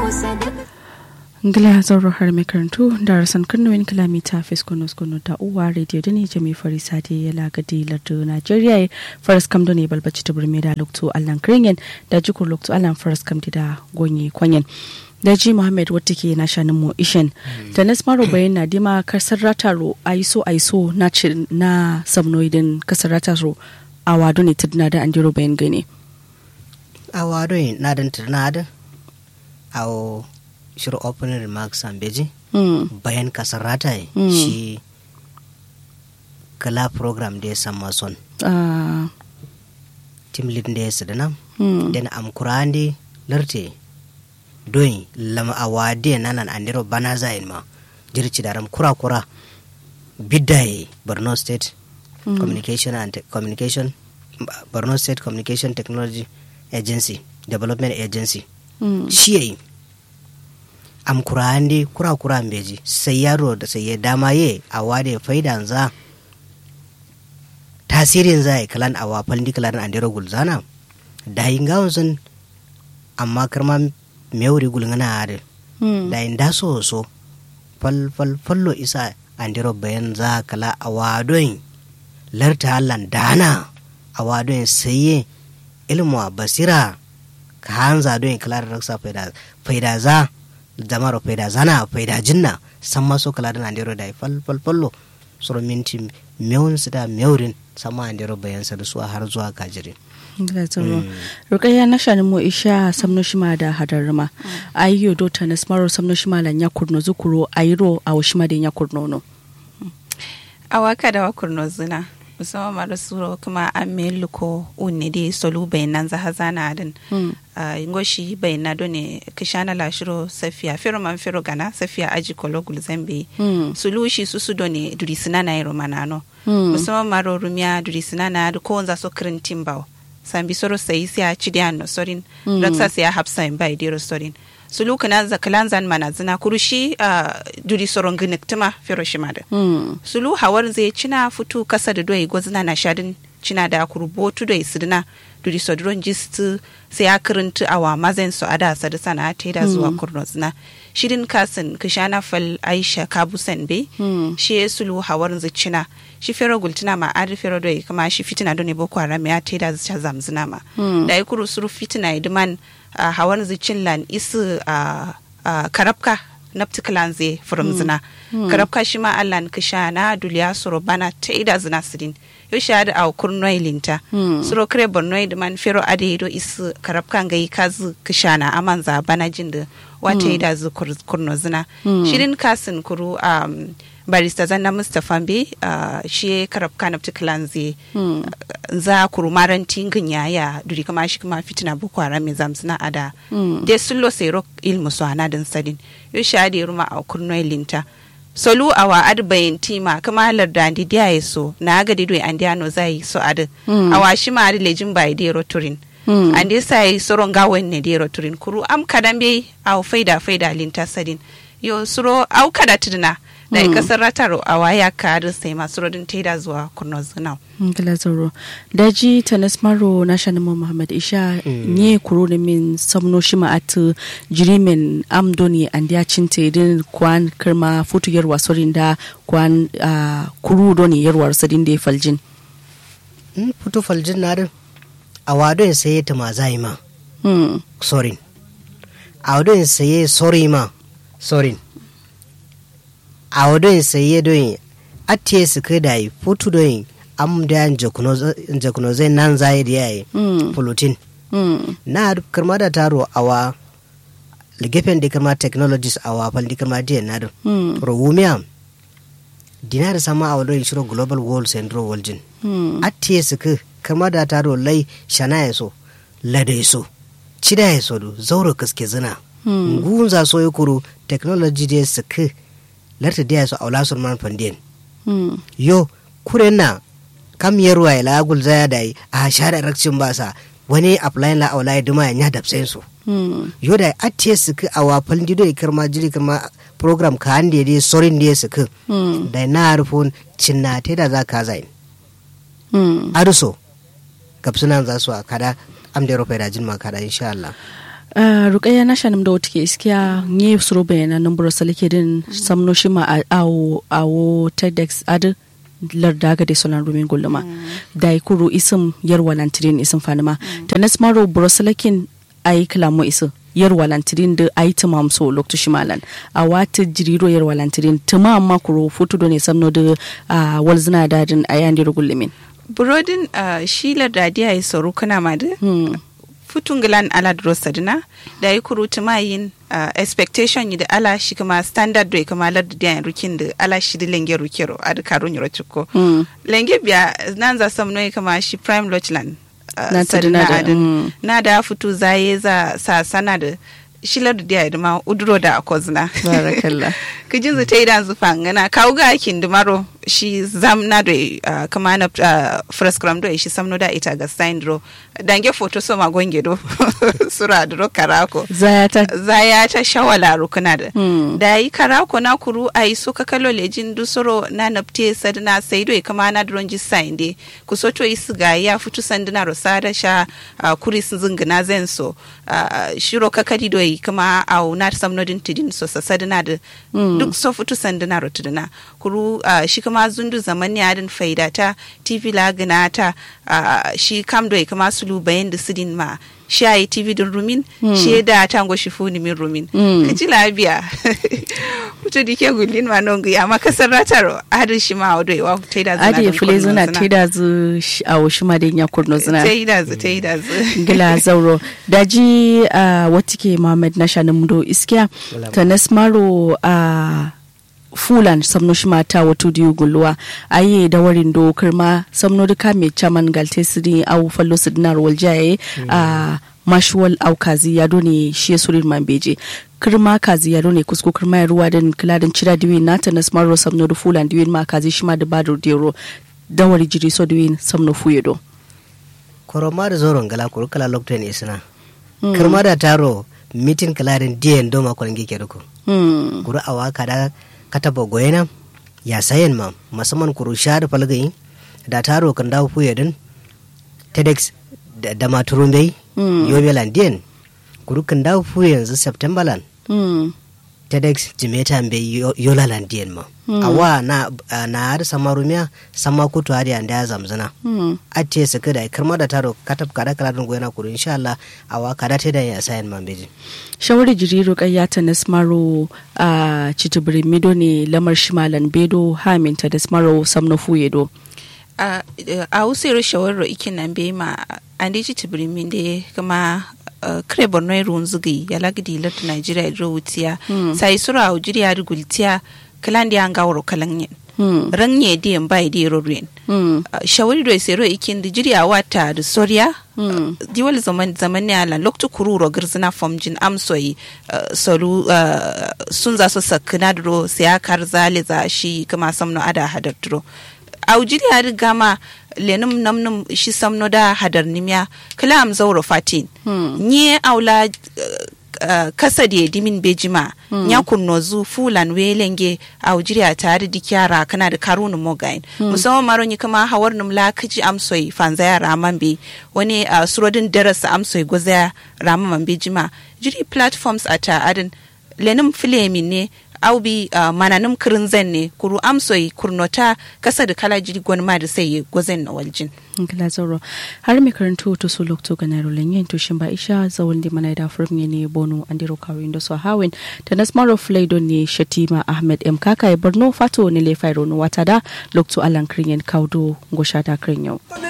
ngila zauro har mai karantu da rasan karnawin kilomita fiskonos kono da uwa radio da ne jami fari sade ya lagadi lardu nigeria faras kam ne balbaci ta burme da lokto allan kringen da jikur lokto allan faras kam da gonye kwanyen da ji muhammad wata ke na shanin mu ishen da na smaro bayan na dima kasar rataro aiso aiso na na samnoidin kasar rataro a wado ne tudna da andiro bayan gane a wado na dan tudna da a shirin opening remarks an beji mm. bayan kasar rata Mm. shi kala program da ya san mason ah, team lead da ya su da nan mm. den am kurande larte doyi lama awade nanan andiro bana zayin ma jirci daram kura kura biddaye borno state Mm. communication and Te- communication borno state communication technology agency development agency Mm. shi yayi am kurande kura kura beji sai yaro da sai ya dama ye a wade faidan za tasirin za yi kalan awa faldi kalan andiro gulzana da yin gawon sun amma karma mewuri gulngana hada Mm. da yin da so so fal fal fallo isa andiro bayan za kala awa don larta hallan dana awa don saye ilmu a basira ka hanza don kala da raksa faida faida za jama'ar faida zana faida jinna san maso kala da andiro da fal fal fallo soro minti mewun su da mewurin sama andiro bayan sa da su har zuwa kajirin Ngila zoro. Rukayya na shanin mu isha samno shima da hadarma. Ayyo do ta na smaro samno shima la nya kurno zukuro ayro a shima da nya kurno no. a waka da wakur zina musamman mara suro kuma an melu ko unne di solu bai nan za hazana adin Mm. a ngoshi bai na done kishana la shiro safiya firo man firo gana safiya aji kolo gulzambe Mm. sulushi susu done duri sinana iro manano Mm. musamman maro rumiya duri sinana da ko za so kirin timbaw sambi soro sai sai a cidi anno sorin Mm. raksa sai a hapsa in bai diro sorin sulu kana za kalanzan mana zina kurushi a duri soron giniktima firo shimada Mm. sulu hawar zai cina futu kasa da doyi gwazina na shadin cina da kurbotu da isidina duri sodron jistu sai ya kirintu awa mazen su ada sadu sana ta da zuwa kurno zina shirin kasin kishana fal aisha kabusan be Mm. shi ya sulu hawar zai cina shi fero gultina ma adi fero doyi kuma shi fitina doni boko haram ya ta da zuciya zamzina ma Mm. da ya kuru suru fitina idiman a hawar zai cin lan isu a a karabka naptikalan zai furum zina karabka shi ma allan kisha na duliya suro bana ta ida zina sidin yo shi ada au kurnoi linta Mm. suro kire bornoi da man fero ade do isu karabka ngai kazu kisha na aman za bana jin da wata ida zu kur- kurno zina shirin kasin kuru um, barista zanna mustapha be uh, shi karabka naptikalan zai Mm. za kuru maranti ngin yaya duri kama shi kuma fitina boko haram mai zamsina ada Mm. de sullo sero ilmu so anadin sadin yo shade ruma a kurnoy linta solu awa ad bayin tima kama larda andi dia so na ga dido andi ano zai so ad Mm. awa shi ma ad lejin bai de roturin Mm. andi sai soron gawen ne de roturin kuru am kadan be aw faida faida linta sadin yo suro au kada tidna da Mm. kasar rataro awa ya kadu sai masu rodin taida zuwa kurno zinau Ngila zoro. Daji ta na smaro na shanin mu Muhammad Isha nye kuro da min samno shima at jirimin amdoni and ya cinte din kwan kirma futu yarwa sorin da kwan ah, kuru doni yarwar sadin da ya faljin. in fito faljin na din a wadon saye ta ma zai ma Mm. sorin a wadon saye sori ma sorin a wadon saye don atiye su kai da yi futu don am da yan jakuno zai nan zai da yayi Mm. pulutin Mm. na karma da taro awa gefen da karma technologies awa fal di karma diyan na din Mm. rawumiya dinar sama a wadon shiro global world central waljin Mm. atiye suku kama da taro lai shana ya so lada ya so cida ya so du zauro kaske zina Hmm. ngunza so ya kuro technology da suku larta da ya so aula sun man fandiyan Mm. yo kure na kam yarwa ya lagul zaya da yi a share rakcin basa wani apply la aula ya duma ya nya dabsen su Mm. yo da atiye suku a wafal dido ya karma jiri karma program ka hande dai sorin da ya suku Mm. da na rufun cinna te da za ka zai Mm. aruso gabsunan za su a kada am da rufe da jinma kada insha Allah Uh, rukaya na shanum da wata ke iskiya nye suro bayana nan buro salike din samno shi ma a- awo awo TEDx adu larda ga dai solan rumin gulluma da yi kuro isim yar walantirin isim fanima ta nas maro buro salakin ayi kalamo isim yar walantirin da ayi tamam so lokto shimalan a wata jiriro yar walantirin tamam ma kuro foto do ne samno da uh, walzina dadin ayan diro gullumin burodin uh, shilar da dia yi sauru kana ma da hmm. futun gilan ala dro sadina da yi kurutu ma yin uh, expectation yi da ala shi kuma standard do kuma lar da yan rukin da ala shi da lenge rukiro a da karun yoro ciko Hmm. lenge biya nan za sam noy kama shi prime lodgeland uh, Na sadina tadina da, adin mm. na da futu zaye za sa sana da shilar da dia da ma uduro da akozna Barakallah. kijin zu ta idan zufa ngana kawo ga akin dumaro shi zam na do uh, kama na uh, first gram do shi samno da ita ga sign dro dange photo so ma gonge do sura dro karako zaya ta zaya ta shawala rukuna da Hmm. da yi karako na kuru a yi suka kalo lejin dusoro na napte sadina sai do kama na dron ji sign de ku so to yi siga ya fitu sandina ro sada sha uh, kuri sun zingina zen so uh, shiro kakadi do yi kama au na samno din tidin so sa sadina da duk so fitu sandina ro tidina kuru uh, shi kama zundu zaman ya din faida ta tv la gina ta uh, shi kam do yi kama sulu bayan da sidin ma shi a yi tv din rumin shi da tango shi funi min rumin Mm. ka ji labiya mutu dike gulin ma non ya ma kasar rataro adin shi ma odo wa ta da zana adi don fule kurno zuna zina. teda zu sh- a washi ma da ya kurno zuna ta yi da zu ta yi da zu gila zauro daji a wata ke mohammed na shanin do iskiya ta nasmaro a fulan samno shi mata wato diyu gulluwa ayi da warin do kirma samno duka mai chaman galte siri au fallo sidinar waljaye a mashuwal au kazi ya ne shi ya surin mambeje kirma kazi ya ne kusko kirma ya ruwa din kiladin cira diwin nata nasmaro samno da fulan diwin ma kazi shi ma da badur dero dawari jiri so diwin samno fuyedo koroma da zoron gala kuru kala lokacin isna kirma da taro mitin kalarin diyan doma kwan gike duku Hmm. kuru awa kada kataba goyena ya sayen ma musamman kuru shar falgai da taro kan dawo fuye din tedex da, da maturun bai Mm. yobe landiyan kuru kan dawo fuye yanzu september lan Hmm. tedex jimeta bai yo- yola landiyan ma awa na na har samarumiya sama kutu har yanda ya zamzana Hmm. ate su kada kirma da taro katab kada kala dun goyana kuru insha Allah awa kada te da ya sayen man beji shawari jiriru kayyata na smaro a citibiri mido ne lamar shimalan bedo haminta da smaro samno fuyedo a a usiro shawarro ikin nan be ma an dai ci tibirimin da kuma uh, kre borno ruwan zugi ya lagidi lati nigeria ro wutiya sai sura a ujiri ya rigultiya kalan da an gawaro kalan yin Hmm. ranye di en bai di ro ruin Hmm. Uh, shawari do sero ikin da jiri a wata da soriya Hmm. diwal zaman zaman ne ala loktu kururo girzina fomjin amsoyi uh, solu uh, sun za su sakina duro sai kar zale za shi kuma samno ada hadar duro aujiri ya riga ma lenum namnum shi samno da hadar nimya kala am zauro fatin Hmm. nye aula uh, uh, kasa da dimin bejima nya kunno zu fulan welenge aujiri a tare di kyara kana da karunu mogain musamman maron yi kama hawar num la kaji amsoi fanzaya raman be wani uh, surodin darasa amsoi gozaya raman bejima jiri platforms a ta adin lenin filemin ne au bi uh, mananum kirin zan ne kuru amsoi kurnota kasa da kala jiri gwan ma da sai gozen na waljin Ngila zauro har mai karanto to so lokto ga naro lenyen to shin ba isha zawon di mana da furum ne bono andiro kawin da so hawin ta nasmaro flaydo ne shatima ahmed m kaka e borno fato ne le fairo no wata da lokto alan kringen kaudo go shata kringen yau